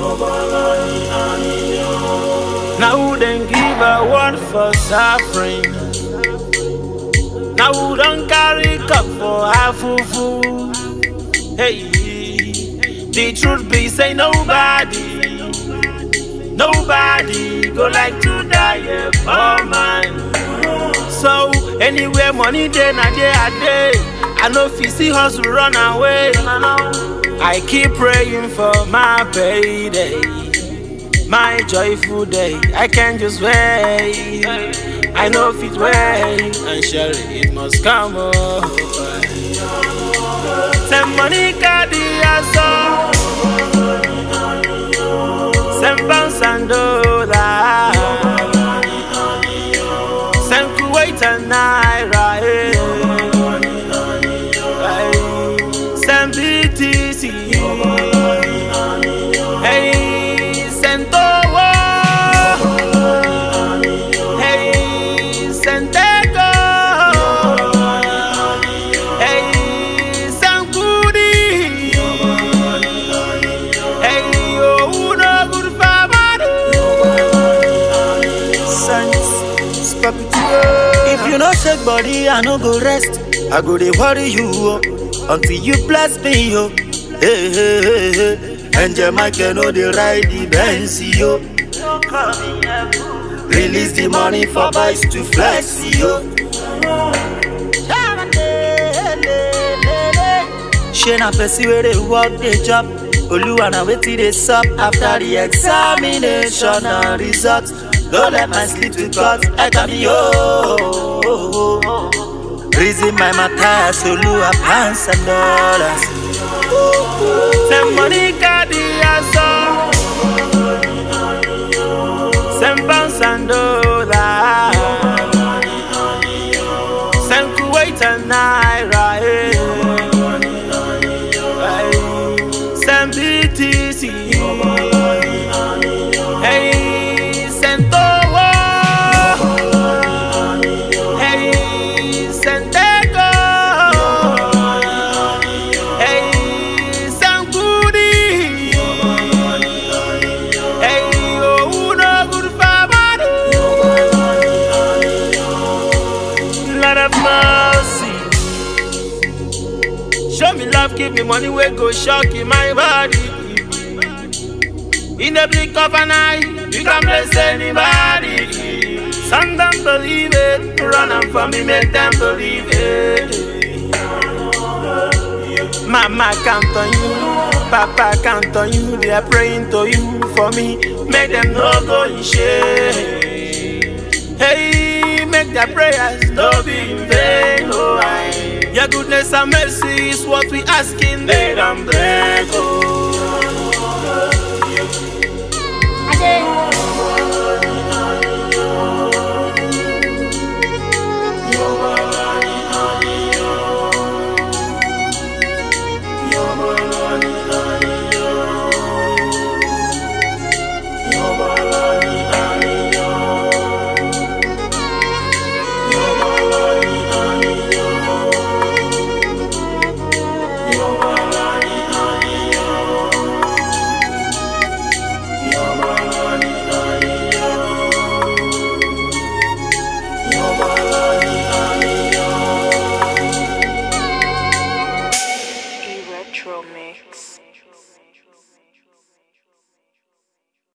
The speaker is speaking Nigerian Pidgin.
Now who then give a word for suffering? Now who don't carry cup for half fufu? Hey, the truth be say nobody, nobody go like to die a poor man. So anywhere money day na day a day, I know if you see hustle run away. I keep praying for my payday, my joyful day. I can't just wait. I know if it wait, and surely it must come over. Some money carry us all. Some pounds and dollars. Some Kuwait and Naira. eh. Aye. Some BTC. Hey, Santowo. Hey, Santego. Hey, Sankudi. Hey, oh, no good sense. Stop it. If you no shake body, I no go rest. I go dey worry you oh, until you bless me yo. Hey hey hey hey. Angel Michael no dey ride the Benz yo. Release the money for boys to flex yo. Shey na person wey dey work dey job. Oluwa na wetin dey sup after the examination and result. No let my sleep to cut eka mi yo. Reason my matter, Oluwa pounds and dollars. Some money carry us all. Some pounds and dollars. Some Kuwait and Naira. eh. Aye. Some BTC. Hey, Santowo. Hey, Santego. Hey, Sankudi. Hey, oh, no good family. Lord of mercy. Show me love, give me money, we go shock in my body. In the blink of an eye, you can bless anybody. Some don't believe it, run and for me, make them believe it. Mama count on you, Papa count on you, they are praying to you for me. Make them no go in shame. Hey, make their prayers no be in vain. Oh, I, your goodness and mercy is what we asking. They don't break. Oh. E Retro Mix.